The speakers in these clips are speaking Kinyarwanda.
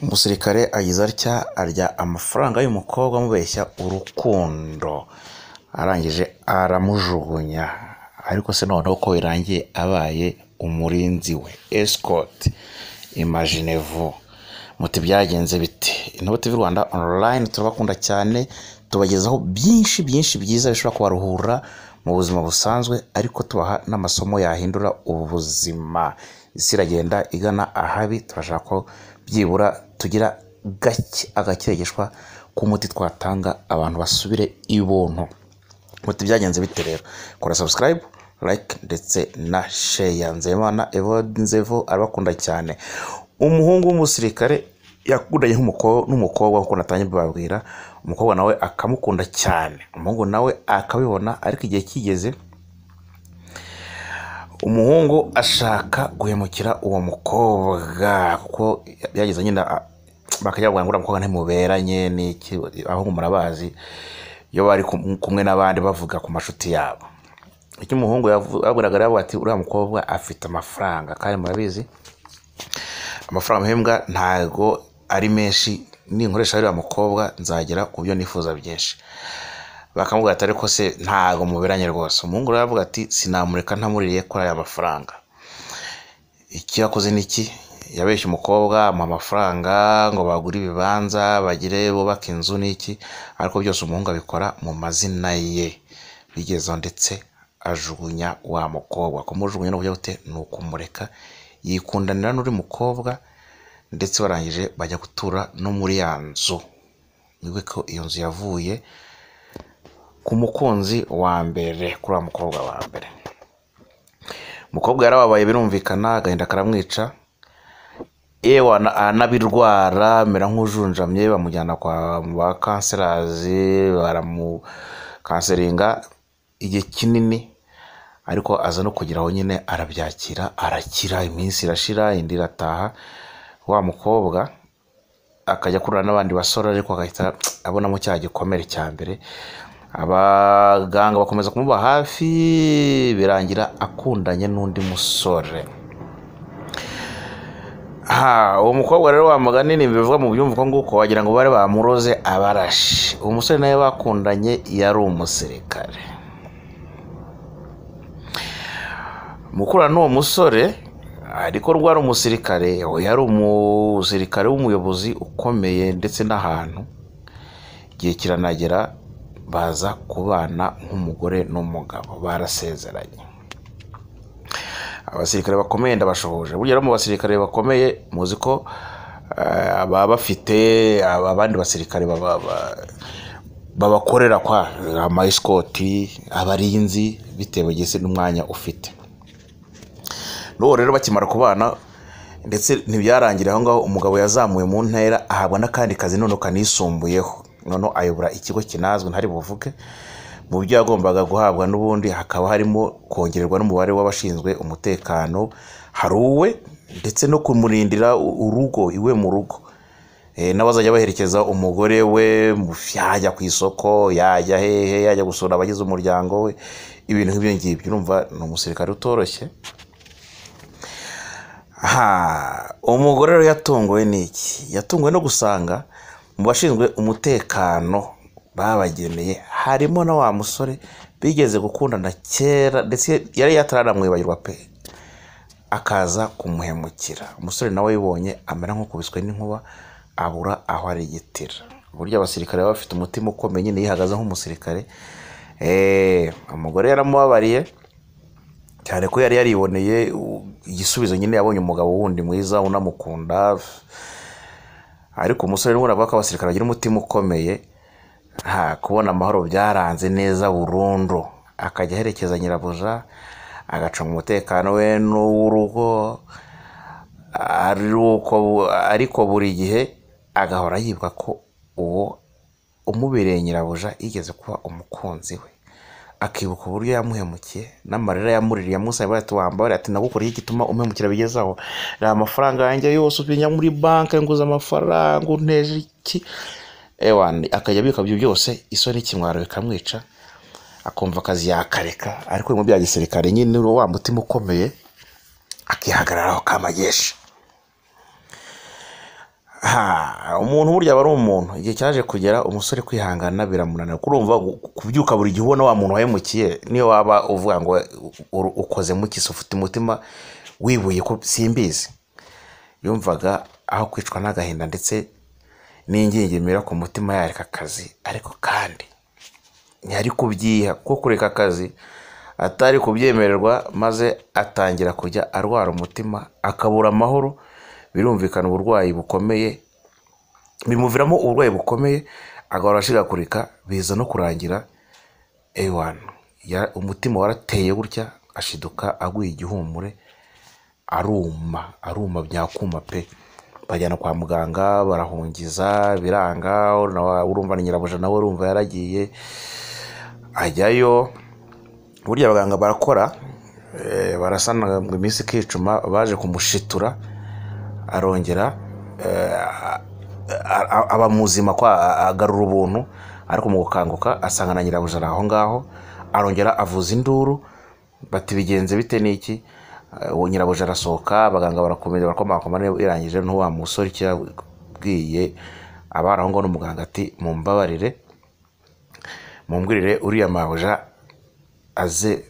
Umusirikare agize atya arya amafaranga y'umukobwa amubeshya urukundo, arangije aramujugunya ariko se noneho uko birangiye abaye umurinzi we esikoti imajine vu, muti byagenze bite? Intuba TV Rwanda onurayini turabakunda cyane tubagezaho byinshi byinshi byiza bishobora kubaruhura mu buzima busanzwe ariko tubaha n'amasomo yahindura ubuzima, isi iragenda igana ahabi turashaka ko byibura tugira gake agakirigishwa k'umuti twatanga abantu basubire i buntu, muti byagenze bite rero? Kora sabusikarayibu, layike ndetse na sheya, Nzeyimana Evode Nzevo arabakunda cyane, umuhungu w'umusirikare yakundanye n'umukobwa nk'uko natangiye mbibabwira, umukobwa nawe akamukunda cyane, umuhungu nawe akabibona ariko igihe kigeze umuhungu ashaka guhemukira uwo mukobwa kuko byageze nyine a- bakajya bavuga ngo uriya mukobwa ntimuberanye n'iki, abahungu murabazi iyo bari kum- kumwe n'abandi bavuga ku mashuti yabo, icyo umuhungu yavu- yabwiraga rero ati uriya mukobwa afite amafaranga kandi murabizi amafaranga mpembwa ntago ari menshi ninkoresha ririya mukobwa nzagera ku byo nifuza byinshi bakamubwira ati ariko se ntago muberanye rwose umuhungu rero aravuga ati sinamureka ntamuririye kuri aya mafaranga iki yakoze ni iki yabeshye umukobwa mu amafaranga ngo bagure ibibanza bagire bubake inzu n'iki ariko byose umuhungu abikora mu mazina ye bigezeho ndetse ajugunya wa mukobwa kumujugunya no kujya gute ni ukumureka yikundanira n'uri mukobwa ndetse barangije bajya gutura no muri ya nzu wibuke ko iyo nzu yavuye ku mukunzi wa mbere kuri wa mukobwa wa mbere umukobwa yarababaye birumvikana agahinda karamwica yewe ana- anabirwara amera nk'ujunjamye bamujyana kwa ba kanserazi baramukanseringa igihe kinini ariko aza no kugira aho nyine arabyakira arakira iminsi irashira indi irataha wa mukobwa akajya akurura n'abandi basore ariko agahita abonamo cya gikomere cya mbere abaganga bakomeza kumuba hafi birangira akundanye n'undi musore ha uwo mukobwa rero wa mugani ni bivuga mu byumva uko nguko wagira ngo bari bamuroze abarashi uwo musore nawe bakundanye yari umusirikare mukura n'uwo musore ariko rwari umusirikare yari umusirikare w'umuyobozi ukomeye ndetse n'ahantu igihe kiranagera baza kubana nk'umugore n'umugabo barasezeranye abasirikare bakomeye ndabashoboje burya rero mu basirikare bakomeye muzi ko eh, baba bafite aba- abandi basirikare baba- ba- babakorera kwa amayisikoti abarinzi bitewe gese n'umwanya ufite n'uwo rero bakimara kubana ndetse ntibyarangira aho ngaho umugabo yazamuwe mu ntera ahabwa n'akandi kazi noneho kanisumbuyeho noneho ayobora ikigo kinazwe ntari buvuge mu byo yagombaga guhabwa n'ubundi hakaba harimo kongererwa n'umubare w'abashinzwe umutekano hari uwe ndetse no kumurindira u- urugo iwe mu rugo Eh, n'abazajya baherekeza umugore we mu- yajya ku isoko yajya hehe yajya gusura abagize umuryango we ibintu nk'ibyo ngibyo urumva ni umusirikare utoroshye ha umugore rero yatunguwe n'iki yatunguwe no gusanga mu bashinzwe umutekano babageneye harimo na wa musore bigeze gukundana kera ndetse yari yataranamwibagirwa pe akaza kumuhemukira umusore nawe yibonye amera nk'ukubiswe n'inkuba abura aho arigitira burya abasirikare baba bafite umutima ukomeye nyine yihagaze nk'umusirikare Eh, umugore yaramubabariye cyane ko yari yariboneye u- igisubizo nyine yabonye umugabo wundi mwiza unamukunda ariko umusore n'ubundi avuga ko abasirikare bagira umutima ukomeye nta kubona amahoro byaranze neza burundu akajya aherekeza nyirabuja agacunga umutekano we n'uw'urugo aruko- ariko buri gihe agahora yibuka ko uwo umubereye nyirabuja yigeze kuba umukunzi we akibuka uburyo yamuhemukiye n'amarira yamuririye yamusabye ati wambabare ati nagukuriye igituma umuhemukira bigezaho ni amafaranga yanjye yose ubinya muri banki nguze amafaranga unteje iki ewani akajya abika ibyo byose isoni kimwaro bikamwica akumva akazi yakareka ariko mu bya gisirikare nyine wa mutima ukomeye akihagararaho kamagesha Ha, umuntu burya aba ari umuntu igihe cyaje kugera umusore kwihangana biramunanira kurumva gu- kubyuka buri gihe ubona wa muntu wahemukiye niyo waba uvuga ngo u- ukoze muki se ufite umutima wibuye ko simbizi yumvaga aho kwicwa n'agahinda ndetse n'ingingimira ku mutima yareka akazi ariko kandi ntiyari kubyiha kuko kureka akazi atari kubyemererwa maze atangira kujya arwara umutima akabura amahoro birumvikana uburwayi bukomeye bimuviramo uburwayi bukomeye agahora ashigagurika biza no kurangira ewana Ya- umutima warateye gutya ashiduka aguye igihumure aruma aruma byakuma pe bajyana kwa muganga barahungiza biranga nawe urumva na nyirabuja nawe urumva yaragiye ajyayo burya abaganga barakora eh, barasana ngo iminsi ikicuma baje kumushitura arongera eh, a- a- aba muzima kwa a- agarura ubuntu ariko mu gukanguka asanga na nyirabuja ari aho ngaho arongera avuza induru bati bigenze bite n'iki Eh, uwo nyirabuja arasohoka abaganga barakomeza barakomakoma niba irangije n'uwa musore icyo yabwiye abari aho ngaho n'umuganga ati mumbabarire mumbwirire uriya mabuja aze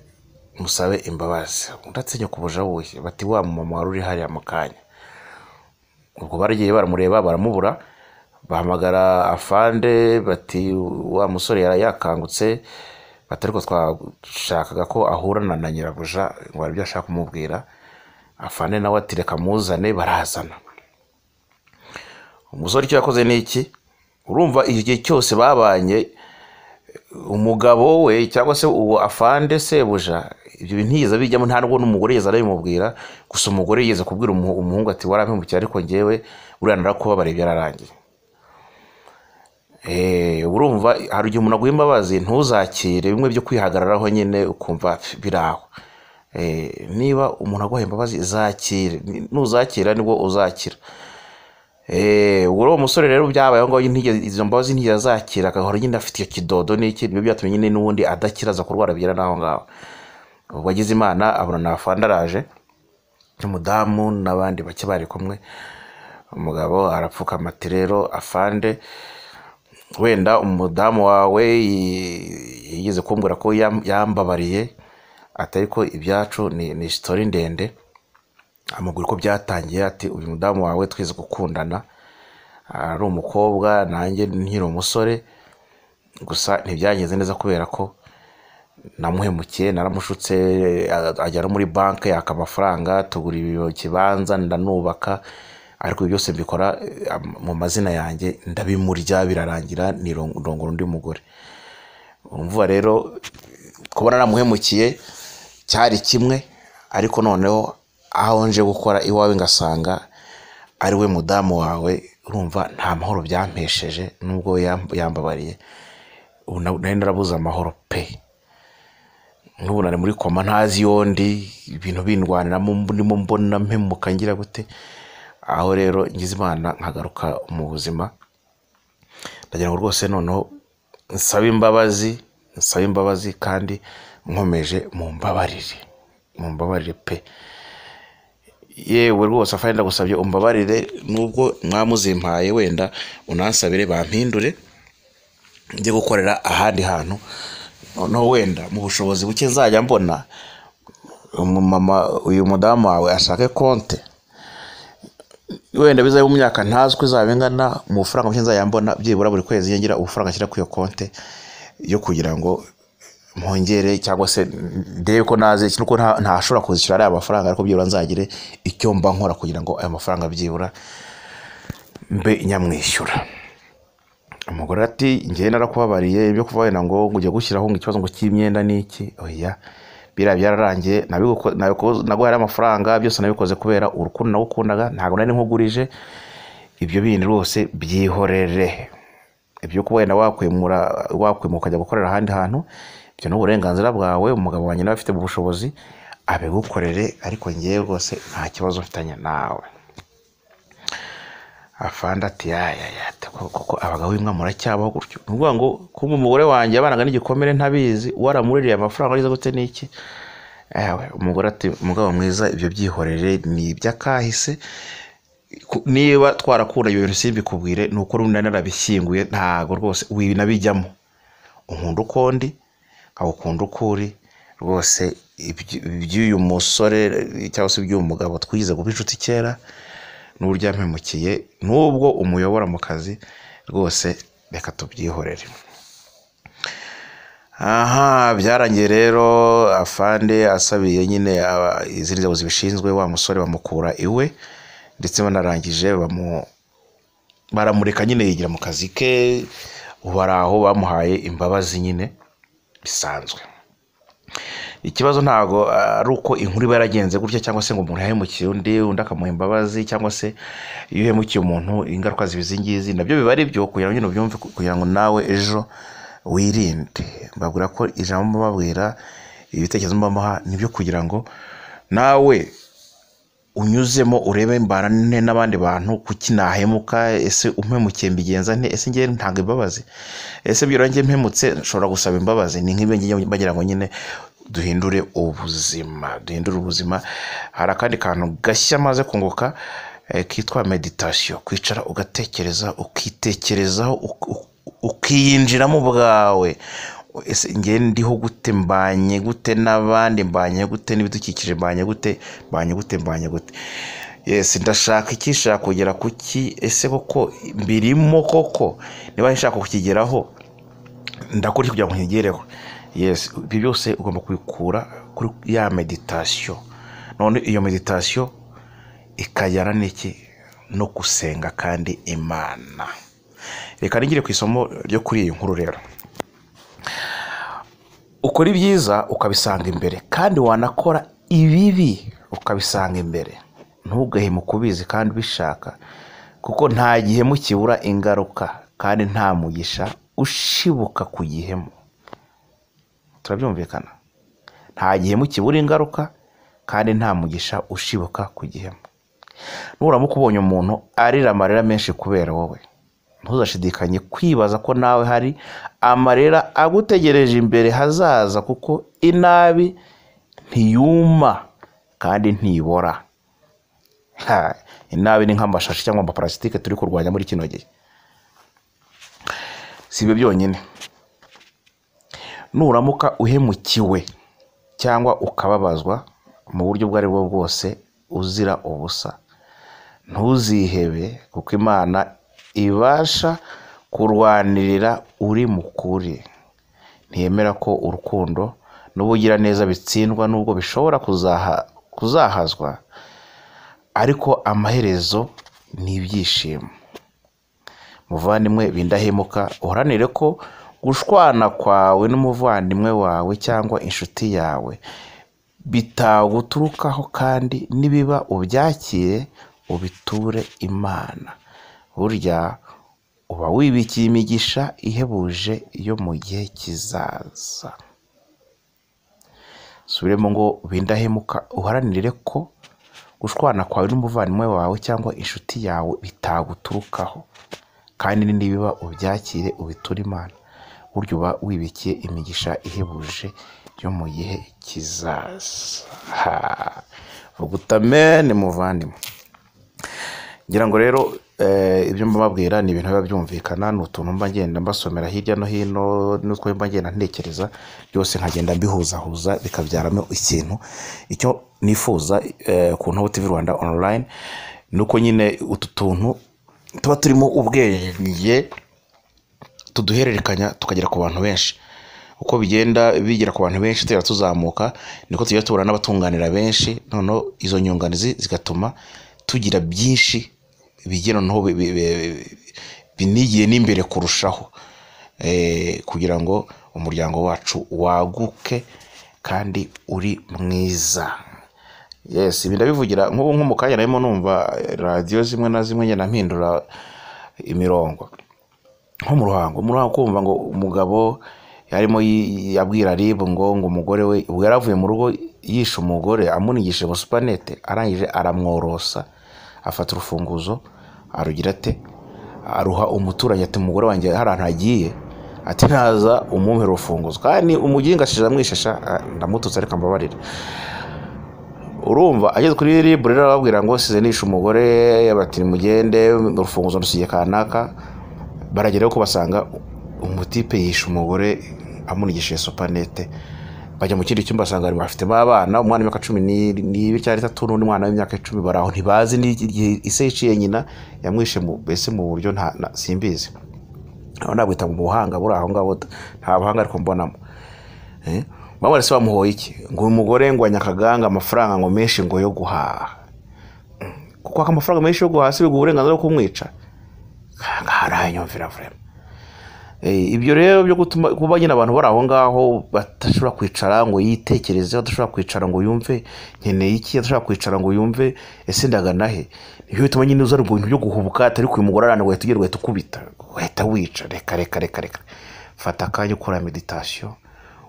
musabe imbabazi udatinya kubuja wuhe bati wa mumama wari uri hariya mu kanya ubwo baragiye baramureba baramubura bahamagara afande bati wa musore yari yakangutse bati ariko twashakaga ko ahurana na nyirabuja ngo hari ibyo ashaka kumubwira afande nawe ati reka muzane barazana umusore icyo yakoze ni iki urumva igihe cyose babanye umugabo we cyangwa se uwo afande sebuja ibyo bintu ntiyigeze abijyamo nta nubwo n'umugore yigeze arabimubwira gusa umugore yigeze kubwira umuhu- umuhungu ati warampemukiye ariko njyewe uriya narakubabarira byararangiye Eh, urumva hari igihe umuntu aguha imbabazi ntuzakire bimwe byo kwihagararaho nyine ukumva "Pf, biraho Eh, niba umuntu aguha imbabazi zakire Ni- nuzakira nibwo uzakira Eh, ubwo uwo musore rero byabayeho ngo ntigeze- izo mbabazi ntiyigeze azakira agahora nyine afite icyo kidodo n'iki nibyo byatumye nyine n'ubundi adakiraza kurwara bigera n'aho ngaho ubwo agize imana abona na fandaraje n'umudamu n'abandi bake bari kumwe umugabo arapfukama ati rero afande wenda umudamu wawe yi- yigeze kumbwira ko yam- yambabariye atari ko ibyacu ni ni sitori ndende amubwira uko byatangiye ati uyu mudamu wawe twize gukundana ari umukobwa nanjye nkiri umusore gusa ntibyagenze neza kubera ko namuhemukiye naramushutse a- ajya no muri banki yaka amafaranga tugura ibi- ikibanza ndanubaka ariko ibi byose mbikora eh, am- mu mazina yanjye ndabimurya birarangira nirongora undi mugore umva rero kubona namuhemukiye cyari kimwe ariko noneho aho nje gukora iwawe ngasanga ari we mudamu wawe urumva nta mahoro byampesheje nubwo we yam- yambabariye ubu na- nari narabuze amahoro pe nk'ubu nari muri koma ntazi iyo ndi ibintu bindwaniramo ndimo mbona mpemuka ngira gute aho rero ngize imana nkagaruka mu buzima ndagira ngo rwose noneho nsabe imbabazi nsabe imbabazi kandi nkomeje mu mbabarire mu mbabarire pe yewe rwose afari ndagusabye umbabarire nubwo mwamuzimpaye wenda unansabire bampindure njye gukorera ahandi hantu noneho wenda mu bushobozi buke nzajya mbona umumama uyu mudamu wawe ashake konte wenda bizabe mu myaka ntazwi izaba ingana mu mafaranga make nzajya mbona byibura buri kwezi yongera ubufaranga ashyira kuri iyo konte yo kugira ngo mpongere cyangwa se ndebe ko naze nuko nta- ntashobora kuzishyura ariya mafaranga ariko byibura nzagire icyo mba nkora kugira ngo ayo mafaranga byibura mbe nyamwishyura umugore ati njyewe narakubabariye ibyo kuva wenda ngo ngo ujye gushyiraho ngo ikibazo ngo cy'imyenda ni iki oya biriya byararangiye nabiguko- nabikoze- naguhaye amafaranga byose nabikoze kubera urukundo nagukundaga ntabwo nari nkugurije ibyo bindi rwose byihorere ibyo kuba wenda wakwimura wakwimuka ukajya gukorera ahandi hantu ibyo ni uburenganzira bwawe umugabo wanjye nawe afite ubushobozi abigukorere ariko ngewe rwose nta kibazo mfitanye nawe afande ati yayaya koko abagabo bimwe muracyabaho gutyo ni ukuvuga ngo kumva umugore wanjye yabanaga n'igikomere ntabizi waramuririye amafaranga ariza gute n'iki Ewe, umugore ati umugabo mwiza ibyo byihorere ni iby'akahise ku- niba twarakunda ibyo bintu simbikubwire ni uko runana narabishyinguye ntago rwose winabijyamo unkunda uko ndi nkagukunda uko uri rwose ibyo- iby'uyu musore cyangwa se iby'uyu mugabo twize kuba inshuti kera n'uburyo yampemukiye n'ubwo umuyobora mu kazi rwose reka tubyihorere aha byarangiye rero afande asabiye nyine aba- izindi nzego zibishinzwe wa musore bamukura iwe ndetse banarangije bamu- baramureka nyine yigira mu kazi ke ubu hari aho bamuhaye imbabazi nyine bisanzwe ikibazo ntabwo ari uko inkuru iba yaragenze gutya cyangwa se ngo umuntu yahemukiye undi undi akamuha imbabazi cyangwa se iyo uhemukiye umuntu ingaruka ziba izi ngizi nabyo biba ari byo kugira ngo nyine ubyumve kugira ngo nawe ejo wirinde mbabwira ko ijambo mubabwira ibitekerezo mubamuha nibyo kugira ngo nawe unyuzemo urebe mbarane n'abandi bantu kuki nahemuka ese umpemukiye mbigenza nte ese ngewe ntanga imbabazi ese byura njye mpemutse nshobora gusaba imbabazi ni nk'ibyo ngiye bagira ngo nyine duhindure ubuzima duhindure ubuzima hari akandi kantu gashya maze kunguka eh, kitwa meditasiyo kwicara ugatekereza ukitekerezaho uk- uk- ukiyinjiramo ubwawe ese njye ndiho gute mbanye gute n'abandi mbanye gute n'ibidukikije mbanye gute mbanye gute mbanye gute yesi ndashaka iki nshaka kugera kuki ese koko mbirimo koko niba nshaka kukigeraho ndakora iki kugira ngo nkigereho yesi ibyo byose ugomba kubikura kuri ya meditasiyo none iyo meditasiyo ikajyana n'iki no gusenga kandi imana reka nigire ku isomo ryo kuri iyi nkuru rero ukora ibyiza ukabisanga imbere kandi wanakora ibibi ukabisanga imbere ntugahemu kubizi kandi ubishaka kuko nta gihemu kibura ingaruka kandi nta mugisha ushibuka ku gihemu turabyumvikana nta gihemu kibura ingaruka kandi nta mugisha ushibuka ku gihemu nuramuka ubonye umuntu arira amarira menshi kubera wowe ntuzashidikanye kwibaza ko nawe hari amarira agutegereje imbere hazaza kuko inabi ntiyuma kandi ntibora Ha, inabi ni nk'amashashi cyangwa amaparasitike turi kurwanya muri kino gihe si ibyo byonyine nuramuka uhemukiwe cyangwa ukababazwa mu buryo ubwo ari bwo bwose uzira ubusa ntuzihebe kuko imana ibasha kurwanirira uri mukuri ntiyemera ko urukundo n'ubugiraneza bitsindwa nubwo bishobora kuzaha- kuzahazwa ariko amaherezo ni ibyishimo muvandimwe bindahemuka uharanire ko gushwana kwawe n'umuvandimwe wawe cyangwa inshuti yawe bitaguturukaho kandi nibiba ubyakire ubiture imana burya uba wibikiye imigisha ihebuje yo mu gihe kizaza subiremo ngo bindahemuka uharanire ko gushwana kwawe n'umuvandimwe wawe cyangwa inshuti yawe bitaguturukaho kandi nibiba ubyakire ubiture imana burya uba wibikiye imigisha ihebuje yo mu gihe kizaza Ha. vuga utamene muvandimwe ngira ngo rero eh, ibyo mbabwira ni ibintu biba byumvikana ni utuntu mba ngenda mbasomera hirya no hino n'utwo mba ngenda ntekereza byose nkagenda mbihuzahuza bikabyaramo ikintu icyo nifuza eh, ku ntobo tv rwanda online ni uko nyine utu tuntu tuba turimo ubwenge tuduhererekanya tukagera ku bantu benshi uko bigenda bigera ku bantu benshi tugera tuzamuka niko tugenda tubona n'abatunganira benshi noneho izo nyunganizi zigatuma tugira byinshi bigira noneho bi- bi- bi- binigiye n'imbere kurushaho Eh, kugira ngo umuryango wacu waguke kandi uri mwiza yes ibi ndabivugira nk'ubu nko mu kanya narimo numva radiyo zimwe na zimwe ngenda mpindura imirongo nko mu ruhango mu ruhango kumva ngo umugabo yarimo yi- yabwira ribu ngo ngo umugore we ubwo yari avuye mu rugo yishe umugore amunigisha ngo supanete arangije aramworosa afata urufunguzo arugira ate aruha umuturanyi ati umugore wanjye hari ahantu agiye ati ntaza umumpe urufunguzo kandi umugingashije amwishasha ah, ndamututse ariko ambabarira urumva ageze kuri ribure rero arababwira ngo sizenisha umugore bati mugende urufunguzo rusigiye kanaka barageraho ko basanga umutipe yishe umugore amunigishije supanete bajya mu kindi cyumba basanga bari bafitemo abana umwana w'imyaka cumi n'ibiri cyangwa itatu n'undi mwana w'imyaka icumi bari aho ntibazi n'igihe ise yiciye nyina yamwishe mu- mbese mu buryo nta na- simbizi aho nabwita mu buhanga buri aho ngaho da. nta buhanga ariko mbonamo Eh? mama se bamuhoye iki ngo uyu mugore ngo anyakaganga amafaranga ngo menshi ngo yo guhaha Mm. kwaka amafaranga menshi yo guhaha si biguha uburenganzira bwo kumwica haranyumvira vurema Eh, ibyo rero byo gutuma kuba nyine abantu bari aho ngaho badashobora kwicara ngo yitekerezeho adashobora kwicara ngo yumve nkeneye iki adashobora kwicara ngo yumve ese ndagana he nibyo bituma nyine uza mu bintu byo guhubuka atari ku mugore arana guhita ugira guhita ukubita guhita wica reka reka reka reka fata akanya ukora meditasiyo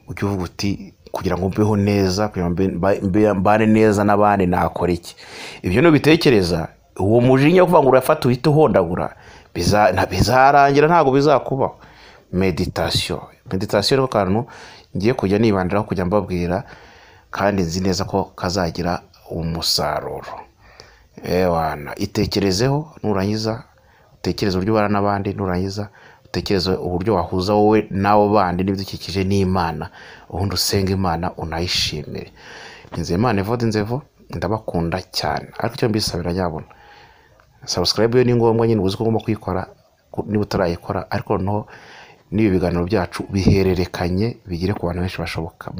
ujya uvuga uti kugira ngo mbeho neza kugira ngo mbe- mba- mbe- mbane neza n'abandi nakora iki ibyo nubitekereza uwo mujinya wo kuvuga ngo urafata uhita uhondagura biza- nta- bizarangira ntabwo bizakubaho meditasiyo meditasiyo ni ko kantu ngiye kujya nibandiraho kujya mbabwira kandi nzi neza ko kazagira umusaruro ewana itekerezeho nurangiza utekereze uburyo ubana n'abandi nurangiza utekereze uburyo wahuza wowe n'abo bandi n'ibidukikije n'imana ubundi usenga imana unayishimire nzeyimana evode inzevo ndabakunda cyane ariko icyo mbisabira nyabona sabusikarayibu yo ni ngombwa nyine uba uzi ko ugomba kuyikora ku- niba utarayikora ariko noneho n'ibi biganiro byacu bihererekanye bigere ku bantu benshi bashoboka